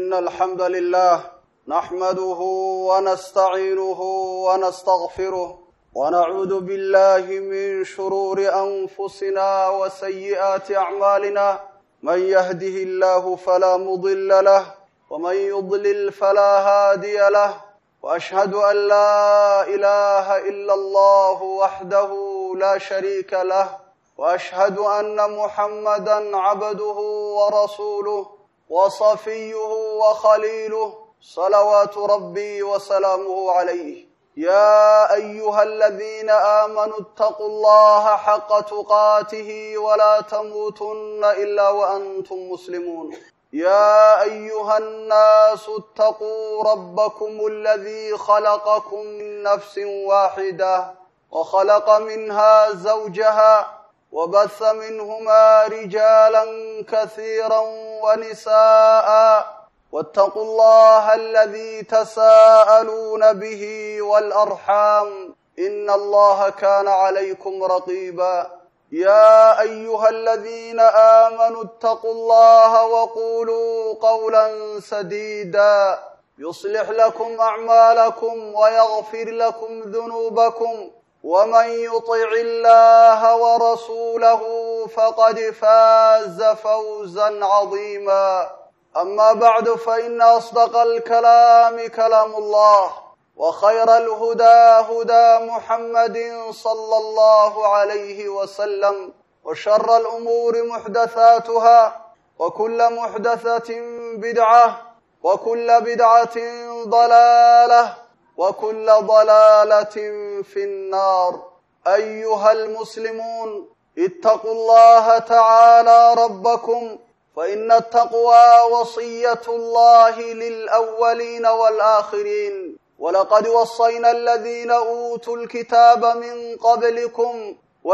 إن الحمد لله نحمده ونستعينه ونستغفره ونعوذ بالله من شرور أنفسنا وسيئات أعمالنا من يهده الله فلا مضل له ومن يضلل فلا هادي له وأشهد أن لا إله إلا الله وحده لا شريك له وأشهد أن محمدا عبده ورسوله وصفيه وخليله صلوات ربي وسلامه عليه يا أيها الذين آمنوا اتقوا الله حق تقاته ولا تموتن إلا وأنتم مسلمون يا أيها الناس اتقوا ربكم الذي خلقكم من نفس واحدة وخلق منها زوجها وبث منهما رجالا كثيرا ونساء واتقوا الله الذي تساءلون به والأرحام إن الله كان عليكم رقيبا يا أيها الذين آمنوا اتقوا الله وقولوا قولا سديدا يصلح لكم أعمالكم ويغفر لكم ذنوبكم ومن يطع الله ورسوله فقد فاز فوزا عظيما أما بعد فإن أصدق الكلام كلام الله وخير الهدى هدى محمد صلى الله عليه وسلم وشر الأمور محدثاتها وكل محدثة بدعة وكل بدعة ضلالة وكل ضلالة في النار أيها المسلمون اتقوا الله تعالى ربكم فإن التقوى وصية الله للأولين والآخرين ولقد وصينا الذين أوتوا الكتاب من قبلكم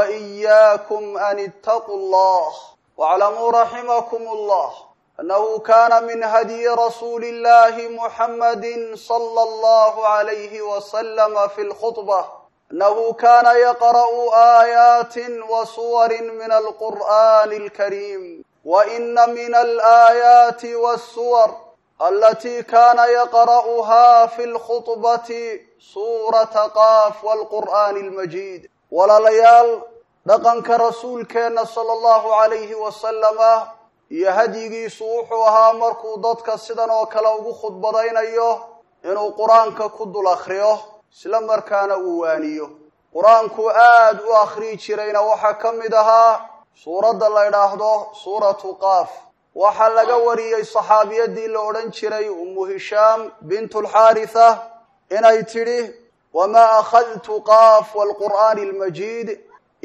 وإياكم أن اتقوا الله واعلموا رحمكم الله أنه كان من هدي رسول الله محمد صلى الله عليه وسلم في الخطبة أنه كان يقرأ آيات وصور من القرآن الكريم وإن من الآيات والسور التي كان يقرأها في الخطبة سورة قاف والقرآن المجيد ولليال dhaqanka rasuulkeenna sala allahu calayhi wasalama iyo hadyigiisu wuxuu ahaa markuu dadka sidan oo kale ugu khudbadaynayo inuu qur-aanka ku dul akhriyo isla markaana uu waaniyo qur-aanku aad u akhriyi jirayna waxaa ka mid ahaa suuradda la ydhaahdo suuratu qaaf waxaa laga wariyey saxaabiyadii la odhan jiray ummu hishaam bintu lxaaritha inay tidhi wamaa akhadtu qaaf waalqur'aani almajiid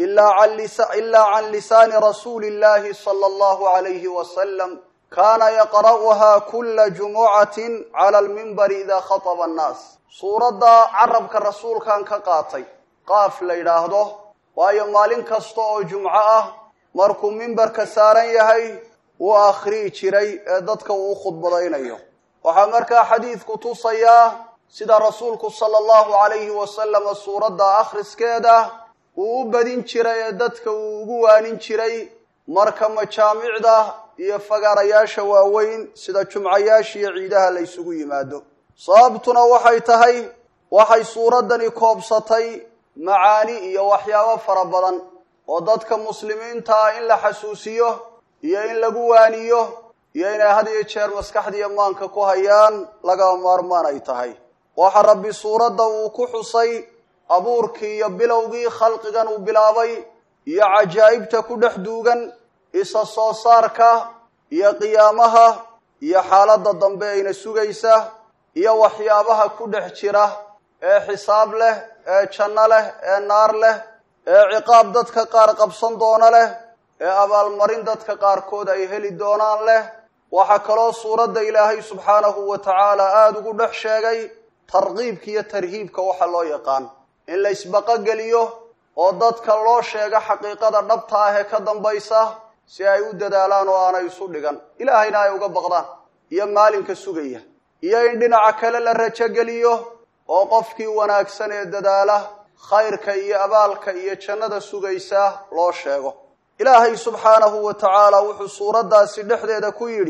ilaa can lisaani rasuuli illahi sala allahu calayhi wasalam kaana yaqra'uhaa kula jumucatin cala almimbari idaa khataba annaas suuradda carabka rasuulkan ka qaatay qaaf la yidhaahdo waayo maalin kasta oo jumco ah markuu mimbarka saaran yahay wuu akhriyi jiray ee dadka uu u khudbadaynayo waxaa markaa xadiidku tusayaa sida rasuulku sala allahu calayhi wasalama suuradda akhriskeeda uu u badin jiray ee dadka uu ugu waanin jiray marka majaamicda iyo fagaarayaasha waaweyn sida jumcayaasha iyo ciidaha la ysugu yimaado sababtuna waxay tahay waxay suuraddani koobsatay macaani iyo waxyaabo fara badan oo dadka muslimiinta ah in la xasuusiyo iyo in lagu waaniyo iyo inay had iyo jeer maskaxdiiyo maanka ku hayaan laga maarmaan ay tahay waxa rabbi suuradda uu ku xusay abuurkii iyo bilowgii khalqigan uu bilaabay iyo cajaa'ibta ku dhex duugan isa soo saarka iyo qiyaamaha iyo xaaladda dambe ayna sugaysa iyo waxyaabaha ku dhex jira ee xisaab leh ee janno leh ee naar leh ee ciqaab dadka qaar qabsan doona leh ee abaalmarin dadka qaarkood ay heli doonaan leh waxaa kaloo suuradda ilaahay subxaanahu wa tacaala aada ugu dhex sheegay tarkiibka iyo tarhiibka waxa loo yaqaan in la isbaqogeliyo oo dadka loo sheego xaqiiqada dhabta ah ee ka dambaysa si ay u dadaalaan oo aanay isu dhigan ilaahayna ay uga baqdaan iyo maalinka sugaya iyo in dhinaca kale la rajogeliyo oo qofkii wanaagsan ee dadaala khayrka iyo abaalka iyo jannada sugaysa loo sheego ilaahay subxaanahu wa tacaala wuxuu suuraddaasi dhexdeeda ku yidhi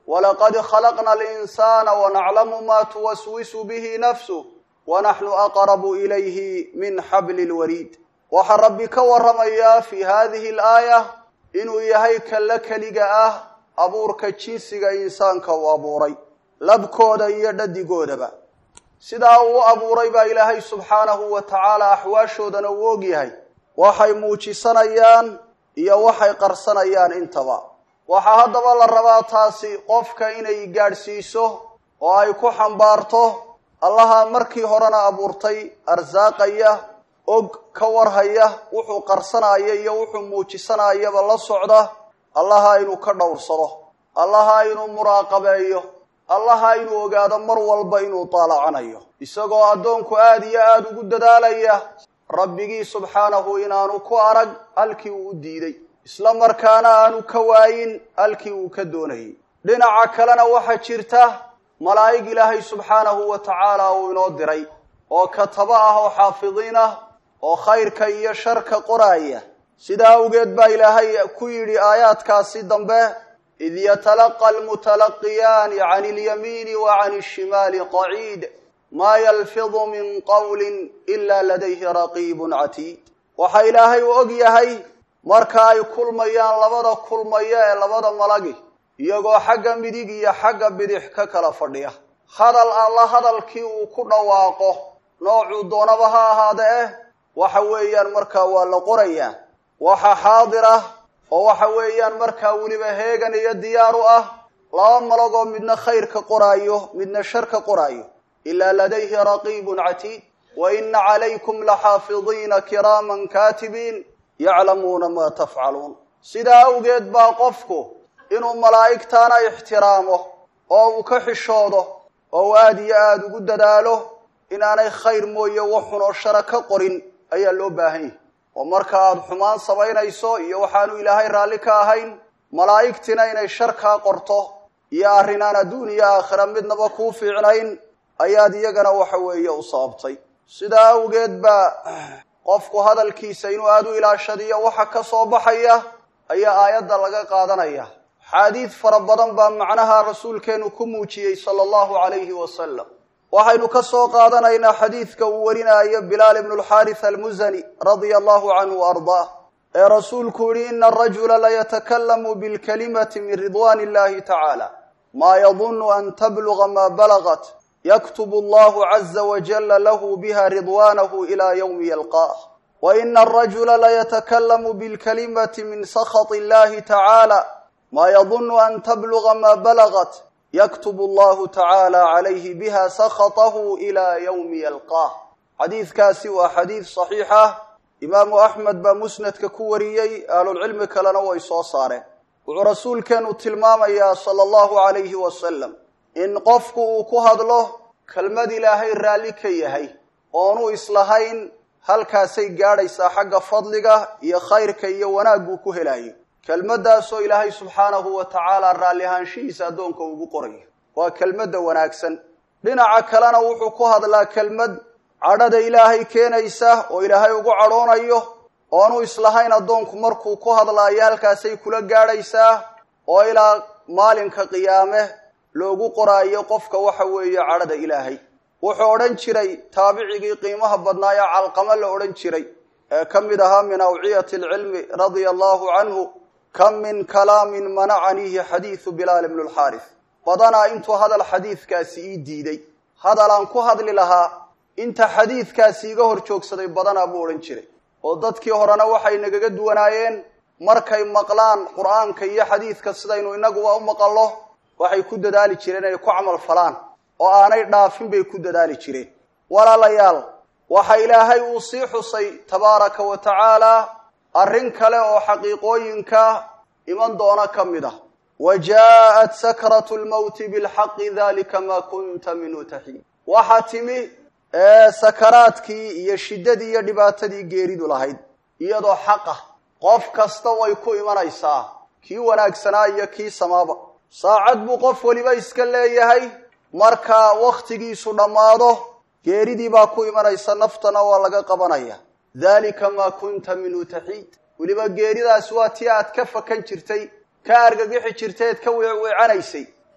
walaqad khalaqna alinsaana wanaclamu ma tuwaswisu bihi nafsuh wanaxnu aqrabu ilayhi min xabli lwariid waxaa rabbi ka warramayaa fi hadihi alaaya inuu yahay kalla keliga ah abuurka jinsiga insaanka uu abuuray labkooda iyo dhadigoodaba sidaa uu abuuray baa ilaahay subxaanahu wa tacaala axwaashoodana uu og yahay waxay muujisanayaan iyo waxay qarsanayaan intaba waxaa haddaba la rabaa taasi qofka inay gaadhsiiso oo ay ku xambaarto allaha markii horena abuurtay arsaaqaya og ka warhaya wuxuu qarsanaya iyo wuxuu muujisanayaba la socda allaha inuu ka dhowrsado allaha inuu muraaqabeeyo allaha inuu ogaado mar walba inuu daalacanayo isagoo addoonku aada iyo aada ugu dadaalaya rabbigii subxaanahu inaanu ku arag halkii uu u diiday isla markaana aanu ka waayin halkii uu ka doonayay dhinaca kalena waxaa jirta malaa'ig ilaahay subxaanahu wa tacaala uu inoo diray oo kataba ah oo xaafidiin ah oo khayrka iyo sharka qoraaya sidaa awgeed baa ilaahay ku yidhi aayaadkaasi dambe id yatalaqa almutalaqiyaani can ilyamiini wa can ishimaali qaciid maa yalfidu min qawlin ila ladayhi raqiibun catiid waxaa ilaahay u og yahay marka ay kulmayaan labada kulmaya ee labada malagi iyagoo xagga midig iyo xagga bidix ka kala fadhiya hadal alla hadalkii uu ku dhawaaqo noocuu doonaba ha ahaada eh waxa weeyaan markaa waa la qorayaa waxa xaadir ah oo waxa weeyaan markaa weliba heegan iyo diyaar u ah laba malagoo midna khayrka qoraayo midna sharka qoraayo ilaa ladayhi raqiibun catiid wa ina calaykum laxaafidiina kiraaman kaatibiin yaclamuuna maa tafcaluun sidaa awgeed baa qofku inuu malaa'igtaana ixtiraamo oo uu ka xishoodo oo uu aada iyo aada ugu dadaalo inaanay khayr mooye waxunoo shara ka qorin ayaa loo baahan yahay oo marka aada xumaan samaynayso iyo waxaanu ilaahay raalli ka ahayn malaa'igtina inay shar kaa qorto iyo arrinaan adduun iyo aakhira midnaba kuu fiicnayn ayaad iyagana waxa weeye u sababtay sidaa awgeed baa qofku hadalkiisa inuu aada u ilaashadiyo waxa ka soo baxaya ayaa aayadda laga qaadanaya xaadiid fara badan baa macnaha rasuulkeenu ku muujiyey sala allahu calayhi wasalam waxaynu ka soo qaadanaynaa xadiidka uu warinaayo bilaal ibnu alxaaris almusani radia allahu canhu wa ardaah ee rasuulku yihi ina arajula layatakallamu bilkalimati min ridwan illahi tacaala maa yadunu an tabluga maa balagat yaktubu allahu caza wajala lahu biha ridwanahu ila ywmi yalqaah wa ina arajula layatakallamu bilkalimati min sakhat illahi tacaala maa yadunu an tabluga maa balagat yaktub allahu tacaala calayhi biha sakhatahu ila ywmi yalqaah xadiidkaasi waa xadiid saxiix ah imaamu axmed baa musnadka ku wariyey ahlulcilmi kalena way soo saareen wuxuu rasuulkeenu tilmaamayaa sala allahu alayhi wasalam in qofku uu ku hadlo kelmad ilaahay raalli ka yahay oonu islahayn halkaasay gaadhaysaa xagga fadliga iyo khayrka iyo wanaaguu ku helayo kelmaddaasoo ilaahay subxaanahu wa tacaala raalli ahaanshihiisa addoonka ugu qorayo waa kelmadda wanaagsan dhinaca kalena wuxuu ku hadlaa kelmad cadhada ilaahay keenaysa oo ilaahay ugu cadhoonayo oonu islahayn addoonku markuu ku hadlaayo halkaasay kula gaadhaysaa oo ilaa maalinka qiyaame loogu qoraayo qofka waxa weeye cadhada ilaahay wuxuu odhan jiray taabicigii qiimaha badnaa ee calqamo la odhan jiray ee ka mid ahaa min awciyati alcilmi radia allahu canhu kam min kalaamin manacaniihi xadiidu bilaal ibnu lxaaris badanaa intuu hadal xadiidkaasi ii diiday hadalaan ku hadli lahaa inta xadiidkaasi iga hor joogsaday badanaa buu odhan jiray oo dadkii horena waxay nagaga duwanaayeen markay maqlaan qur'aanka iyo xadiidka sidaynu inaguba u maqallo waxay ku dadaali jireen inay ku camal falaan oo aanay dhaafin bay ku dadaali jireen walaalayaal waxa ilaahay uu sii xusay tabaaraka wa tacaala arrin kale oo xaqiiqooyinka iman doona ka mid ah wa jaa'at sakratu lmowti bilxaqi dalika maa kunta minhu taxiid waxaa timi ee sakaraadkii iyo shiddadii iyo dhibaatadii geeridu lahayd iyadoo xaq ah qof kasta way ku imanaysaa kii wanaagsanaa iyo kii samaaba saacad buu qof weliba iska leeyahay marka wakhtigiisu dhammaado geeridii baa ku imanaysa naftana waa laga qabanaya dalika maa kunta minhu taxiid weliba geeridaas waa tii aad ka fakan jirtay ka argagixi jirtay eed ka weecweecanaysay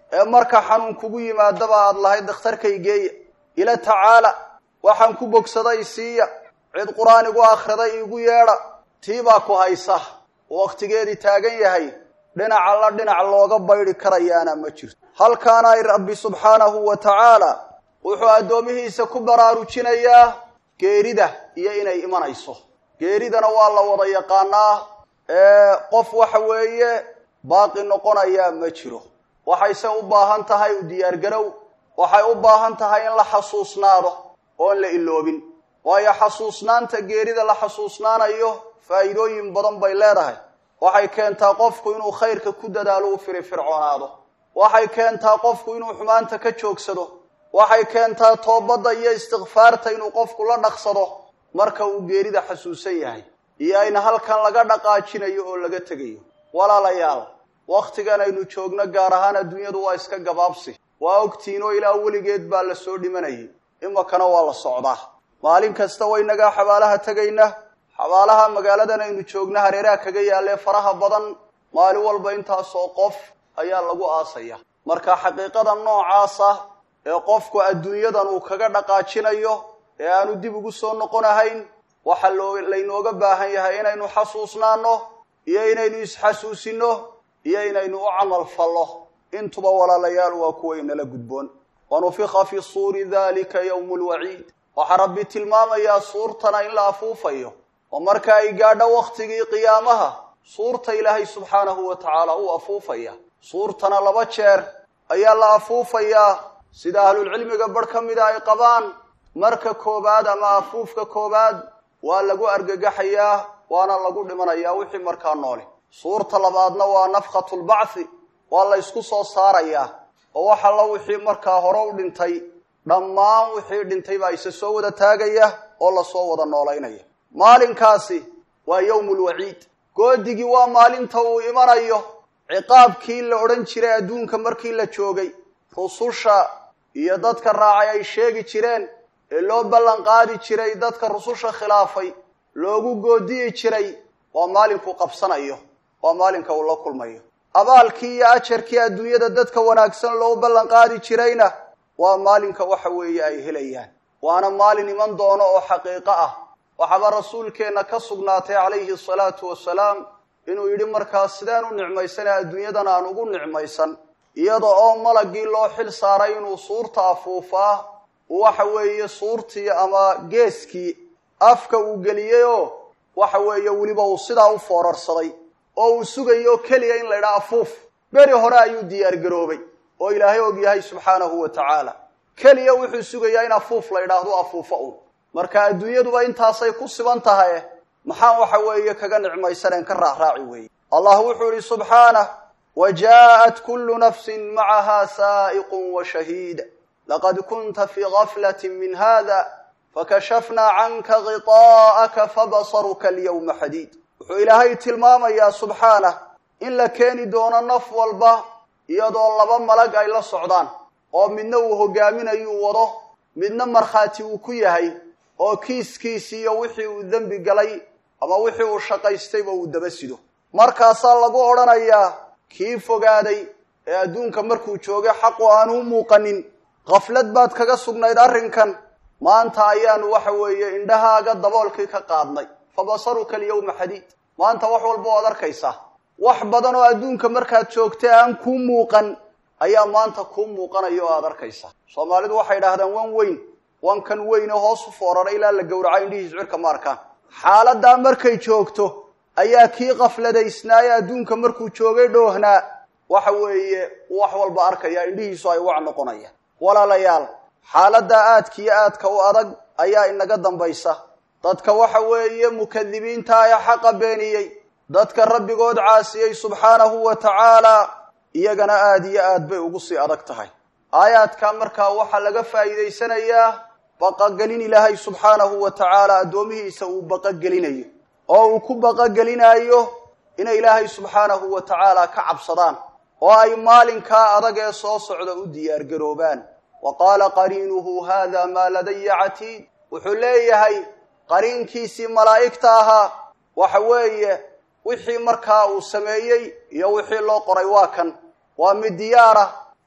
ee marka xanuun kugu yimaadaba aad lahayd dakhtarkaygeeya ila tacaala waxaan ku bogsaday siiya cid qur-aan igu akhriday iigu yeedha tii baa ku haysa wakhtigeedii taagan yahay dhinaca la dhinac looga baydhi karayaana ma jirto halkaana ay rabbi subxaanahu wa tacaala wuxuu addoomihiisa ku baraarujinayaa geerida iyo inay imanayso geeridana waa la wada yaqaanaa ee qof waxa weeye baaqi noqonayaa ma jiro waxayse u baahan tahay u diyaargarow waxay u baahan tahay in la xasuusnaado oon la iloobin waayo xasuusnaanta geerida la xasuusnaanayo faa'iidooyin badan bay leedahay waxay keentaa qofku inuu khayrka ku dadaalo u firifircoonaado waxay keentaa qofku inuu xumaanta ka joogsado waxay keentaa toobadda iyo istikfaarta inuu qofku la dhaqsado marka uu geerida xasuusan yahay iyo ayna halkan laga dhaqaajinayo oo laga tegayo walaalayaal wakhtigan aynu joogno gaar ahaan adduunyadu waa iska gabaabsi waa ogtiinoo ilaa weligeed baa la soo dhimanayay imakana waa la socdaa maalin kasta waynagaa xabaalaha tegayna xabaalaha magaaladan aynu joogna hareeraha kaga yaalee faraha badan maalin walba intaasoo qof ayaa lagu aasaya marka xaqiiqada noocaasa ee qofku adduunyadan uu kaga dhaqaajinayo ee aanu dib ugu soo noqonahayn waxa loo laynooga baahan yahay inaynu xasuusnaano iyo inaynu isxasuusino iyo inaynu u camal fallo intuba walaalayaal waa kuwa inala gudboon wanufika fi suuri dalika yowmu lwaciid waxaa rabbi tilmaamayaa suurtana in la afuufayo oo marka ay gaadho wakhtigii qiyaamaha suurta ilaahay subxaanahu wa tacaala uu afuufaya suurtana laba jeer ayaa la afuufayaa sida ahlulcilmiga barh ka mida ay qabaan marka koobaad ama afuufka koobaad waa lagu argagaxayaa waana lagu dhimanayaa wixii markaa noole suurta labaadna waa nafkhatu lbacthi waa la ysku soo saarayaa oo wax alla wixii markaa hore u dhintay dhammaan wixii dhintay baa isa soo wada taagaya oo lasoo wada noolaynaya maalinkaasi waa yowmu lwaciid goodigii waa maalinta uu imanayo ciqaabkii la odhan jiray adduunka markii la joogay rususha iyo dadka raacay ay sheegi jireen ee loo ballan qaadi jiray dadka rususha khilaafay loogu goodiyi jiray waa maalinkuu qabsanayo waa maalinka uu la kulmayo abaalkii iyo ajarkii adduunyada dadka wanaagsan loo ballan qaadi jirayna waa maalinka waxa weeye ay helayaan waana maalin iman doono oo xaqiiqo ah waxaaba rasuulkeenna ka sugnaatay calayhi asalaatu wasalaam inuu yidhi markaas sideen u nicmaysana adduunyadan aan ugu nicmaysan iyada oo malagii loo xil saaray inuu suurta afuufaa waxa weeye suurtii ama geeskii afka uu geliyey oo waxa weeye weliba uu sidaa u foorarsaday oo uu sugayo keliya in la ydhaha afuuf beri hore ayuu diyaargaroobay oo ilaahay og yahay subxaanahu wa tacaala keliya wuxuu sugayaa in afuuf la ydhaahdo afuufa un marka adduunyaduba intaasay ku siban tahay maxaan waxa weeye kaga nicmaysaneen ka raacraaci weeye allah wuxuu yihi subxaanah wa jaءat kulu nafsin macaha saa'iqun wa shahiid laqad kunta fii gaflati min hada fakashafnaa canka ghiطaa'aka fabasaruka alyawma xadiid wuxuu ilaahay tilmaamayaa subxaanah in la keeni doono naf walba iyadoo laba malag ay la socdaan oo midna uu hogaaminayuu wado midna markhaati uu ku yahay oo kiiskiisi iyo wixii uu dembi galay ama wixii uu shaqaystayba uu daba sido markaasaa lagu odhanayaa kii fogaaday ee adduunka markuu joogay xaqu aanu u muuqanin khaflad baad kaga sugnayd arrinkan maanta ayaanu waxa weeye indhahaaga daboolkii ka qaadnay fa basaruka alyawma xadiid maanta wax walba waad arkaysaa wax badan oo adduunka markaad joogtay aan kuu muuqan ayaa maanta kuu muuqanaya oo aad arkaysaa soomaalidu waxay idhaahdaan wan weyn wankan weyne hoos u foorara ilaa la gowraca indhihiis cirka ma arkaan xaaladaa markay joogto ayaa kii kafladaysnaaye adduunka markuu joogay dhoohnaa waxa weeye wax walba arkaya indhihiisu ay wac noqonayaan walaalayaal xaaladda aadka iyo aadka u adag ayaa inaga dambaysa dadka waxa weeye mukadibiinta ee xaqa beeniyey dadka rabbigood caasiyey subxaanahu wa tacaala iyagana aada iyo aad bay ugu sii adag tahay aayaadka markaa waxaa laga faa'iidaysanayaa baqagelin ilaahay subxaanahu wa tacaala addoomihiisa uu baqagelinayo oo uu ku baqagelinaayo inay ilaahay subxaanahu wa tacaala ka cabsadaan oo ay maalinkaa adag ee soo socda u diyaargaroobaan wa qaala qariinuhu hada maa ladaya catiid wuxuu leeyahay qariinkiisii malaa'igta ahaa waxa weeye wixii markaa uu sameeyey iyo wixii loo qoray waa kan waa mid diyaara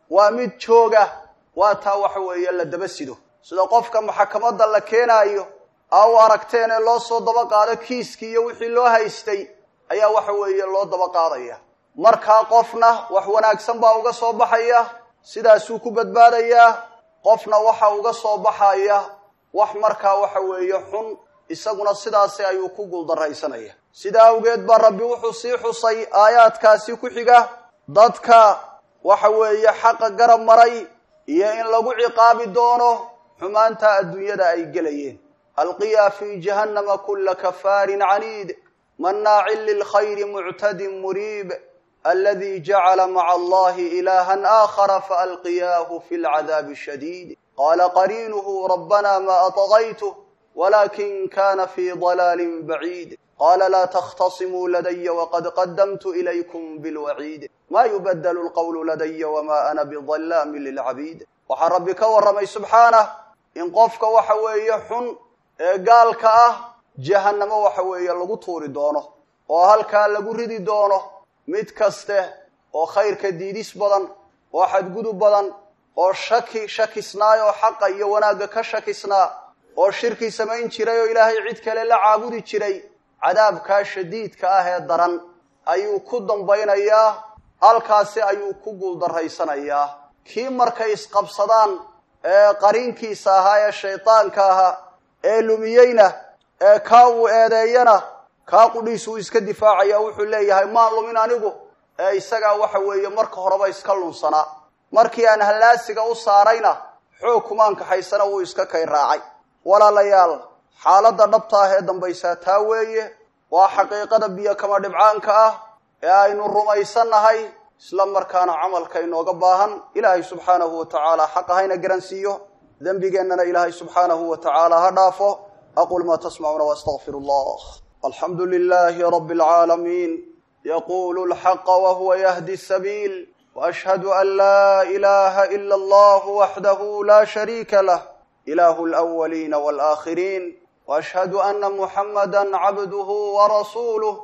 waa mid jooga waa taa waxa weeye la daba sido sida qofka maxakamadda la keenaayo aa u aragteen ee loo soo daba qaado kiiskii iyo wixii loo haystay ayaa waxa weeye loo daba qaadaya markaa qofna wax wanaagsan baa uga soo baxaya sidaasuu ku badbaadayaa qofna waxa uga soo baxaya wax markaa waxa weeye xun isaguna sidaasi ayuu ku guuldarraysanaya sidaa awgeed baa rabbi wuxuu sii xusay aayaadkaasi ku xiga dadka waxa weeye xaqa garab maray iyo in lagu ciqaabi doono xumaanta adduunyada ay gelayeen alqiya fii jahannama kula kafaarin caniid mannaacin lilkhayri muctadin muriib aladi jacala maca allahi ilahan aakhara faalqiyaahu fi lcadaabi shadiid qaala qariinuhu rabbana ma aطgaytuh walakin kana fi dalaalin baciid qaala laa takhtasimuu ladaya waqad qadamtu ilaykum bilwaciid ma yubadelu lqawlu ladaya wama ana bidallaamin lilcabiid waxaa rabbi ka warramay subxaanah in qofka waxa weeye xun ee gaalka ah jahannamo waxa weeye lagu tuuri doono oo halkaa lagu ridi doono mid kaste oo khayrka diidis badan oo xadgudub badan oo shaki shakisnaay oo xaqa iyo wanaagga ka shakisnaa oo shirki samayn jiray oo ilaahay cid kale la caabudi jiray cadaabkaa shadiidka ah ee daran ayuu ku dambaynayaa halkaasi ayuu ku guuldarraysanayaa kii markay isqabsadaan ee qariinkiisa ahaa ee shaydaanka ahaa ee lumiyeyna ee kaa uu eedeeyana kaa qudhiis uu iska difaacaya wuxuu leeyahay maan lumin anigu ee isagaa waxa weeye marka horeba iska lunsanaa markii aan hallaasiga u saarayna xoog kumaan kaxaysana wuu iska kay raacay walaalayaal xaaladda dhabta ah ee dambaysaa taa weeye waa xaqiiqada biyo kama dhibcaanka ah ee aynu rumaysannahay isla markaana camalka inooga baahan ilaahay subxaanahu wa tacaala xaqa hayna garansiiyo dembigeennana ilaahay subxaanahu wa tacaala ha dhaafo aqul maa tasmacuuna waastaqfiru allah alxamdu lilahi rabi alcaalamiin yaqulu lxaqa wahuwa yahdi sabiil وأشهد أن لا إله إلا الله وحده لا شريك له إله الأولين والآخرين وأشهد أن محمدا عبده ورسوله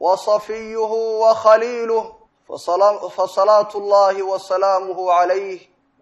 وصفيه وخليله فصلاة الله وسلامه عليه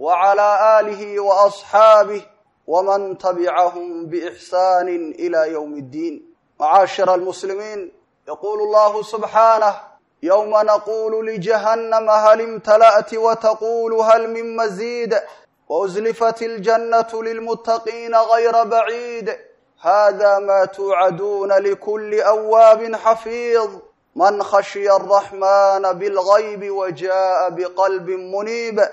وعلى آله وأصحابه ومن تبعهم بإحسان إلى يوم الدين معاشر المسلمين يقول الله سبحانه يوم نقول لجهنم هل امتلأت وتقول هل من مزيد وأزلفت الجنة للمتقين غير بعيد هذا ما توعدون لكل أواب حفيظ من خشي الرحمن بالغيب وجاء بقلب منيب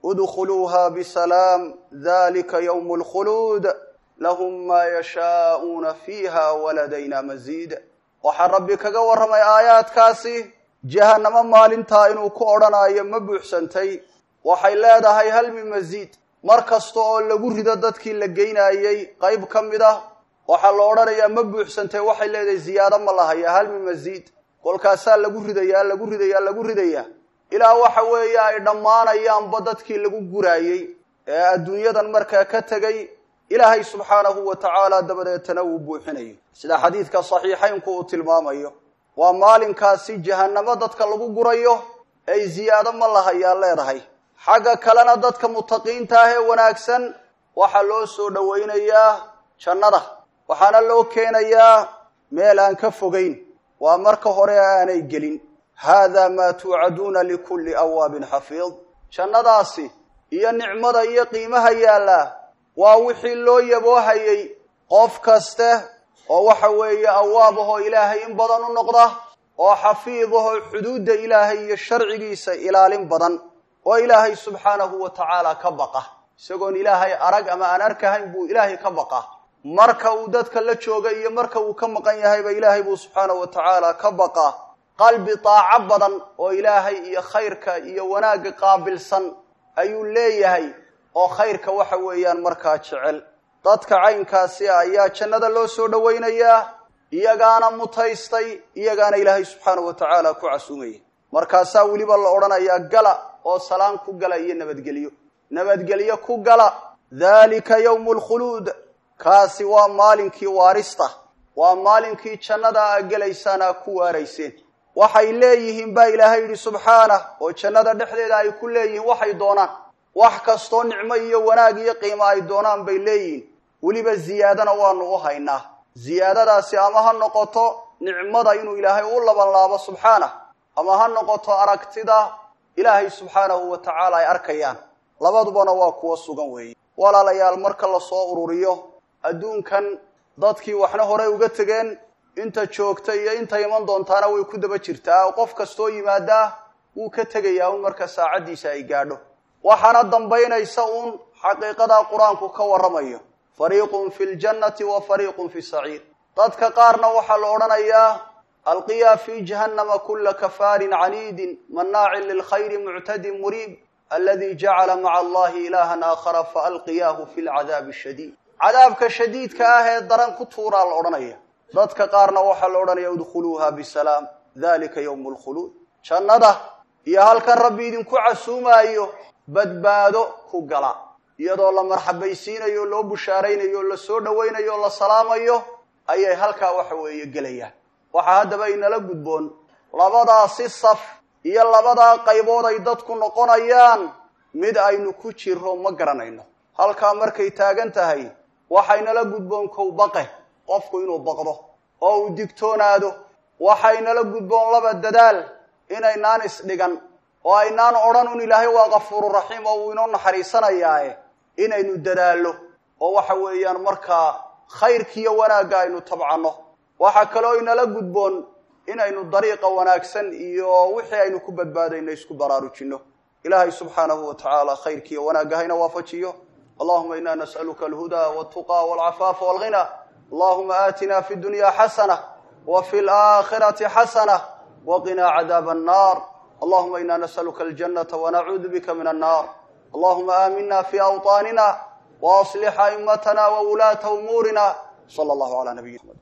ادخلوها بسلام ذلك يوم الخلود لهم ما يشاءون فيها ولدينا مزيد waxaa rabbi kaga warramay aayaadkaasi jahannamo maalintaa inuu ku odhanayo ma buuxsantay waxay leedahay hal min masiid mar kasta oo lagu rido dadkii la geynaayey qayb ka mid ah waxaa la odhanayaa ma buuxsantay waxay leedahay ziyaado ma lahaya hal min masiid kolkaasaa lagu ridayaa lagu ridayaa lagu ridayaa ilaa waxa weeye ay dhammaanayaanba dadkii lagu guraayey ee adduunyadan markaa ka tegay ilaahay subxaanahu wa tacaala dabadeetana uu buuxinayo sida xadiidka saxiixaynku uu tilmaamayo waa maalinkaasi jahannamo dadka lagu gurayo ay ziyaado ma lahayaa leedahay xagga kalena dadka mutaqiinta ah ee wanaagsan waxaa loo soo dhowaynayaa jannada waxaana loo keenayaa meel aan ka fogayn waa marka hore aanay gelin haadaa maa tuucaduuna likulli awaabin xafiid jannadaasi iyo nicmada iyo qiimaha yaallaa waa wixii loo yaboohayay qof kaste oo waxa weeye awaab ahoo ilaahay in badan u noqda oo xafiid ahoo xuduudda ilaahay iyo sharcigiisa ilaalin badan oo ilaahay subxaanahu wa tacaala ka baqa isagoon ilaahay arag ama aan arkahayn buu ilaahay ka baqa marka uu dadka la jooga iyo marka uu ka maqan yahayba ilaahay buu subxaanahu wa tacaala ka baqa qalbi daaco badan oo ilaahay iyo khayrka iyo wanaagga qaabilsan ayuu leeyahay oo khayrka waxa weeyaan markaa jecel dadka caynkaasi ah ayaa jannada loo soo dhowaynayaa iyagaana mutaystay iyagaana ilaahay subxaanahu wa tacaala ku casuumaya markaasaa weliba la odhanayaa gala oo salaan ku gala iyo nabadgelyo nabadgelyo ku gala daalika yawmu lkhuluud kaasi waa maalinkii waarista waa maalinkii jannada a gelaysaan aa ku waarayseen waxay leeyihiin baa ilaahay yidhi subxaanah oo jannada dhexdeeda ay ku leeyihiin waxay doonaan wax kastoo nicmo iyo wanaag iyo qiimo ay doonaan bay leeyihin weliba ziyaadana waanu u haynaa ziyaadadaasi ama ha noqoto nicmada inuu ilaahay u labanlaabo subxaanah ama ha noqoto aragtida ilaahay subxaanahu wa tacaala ay arkayaan labadubana waa kuwo sugan weeye walaalayaal marka lasoo ururiyo adduunkan dadkii waxna horey uga tegeen inta joogta iyo inta iman doontaana way ku daba jirtaa qof kastoo yimaadaa wuu ka tegayaa un marka saacaddiisa ay gaadho waxaana dambaynaysa uun xaqiiqadaa qur-aanku ka warramayo fariiqun fi ljannati wa fariiqun fi saciir dadka qaarna waxaa la odhanayaa alqiyaa fi jahannama kula kafaarin caniidin mannaacin lilkhayri muctadin muriib aladi jacala maca allahi ilahan aakhara faalqiyaahu fi lcadaabi shadiid cadaabka shadiidka ah ee daran ku tuuraa la odhanaya dadka qaarna waxaa la odhanaya udkhuluuha bisalaam dalika yowmu lkhuluud jannada iyo halkan rabbi idinku casuumaayo badbaado ku gala iyadoo la marxabaysiinayo loo bushaaraynayo la soo dhowaynayo o la salaamayo ayay halkaa waxa weeye gelayaan waxaa haddaba inala gudboon labadaasi saf iyo labadaa qaybood ay dadku noqonayaan mid aynu ku jiro ma garanayno halkaa markay taagan tahay waxaynala gudboon kow baqe qofku inuu baqdo oo uu digtoonaado waxaynala gudboon laba dadaal inaynaan isdhigan oo aynaan odhan un ilaahay waa kafuururaxiim oo uu inoo naxariisanayaae inaynu dadaallo oo waxa weeyaan markaa khayrkiiyo wanaagga aynu tabcanno waxaa kaloo inala gudboon inaynu dariiqa wanaagsan iyo wixii aynu ku badbaadayno isku baraarujinno ilaahay subxaanahu wa tacaala khayrkiiyo wanaagga hayna waafajiyo allahuma ina nas'aluka alhudaa waltuqa walcafaafa walghina allahuma aatina fi dunya xasana wa fi laakhirati xasana waqinaa cadaaba annar allahuma ina nas'aluka aljanata wanacuudu bika min annar allahuma aamina fi awطaanina waaslix a'imatana wawulaata umuurina sala allahu ala nabiyi mxamed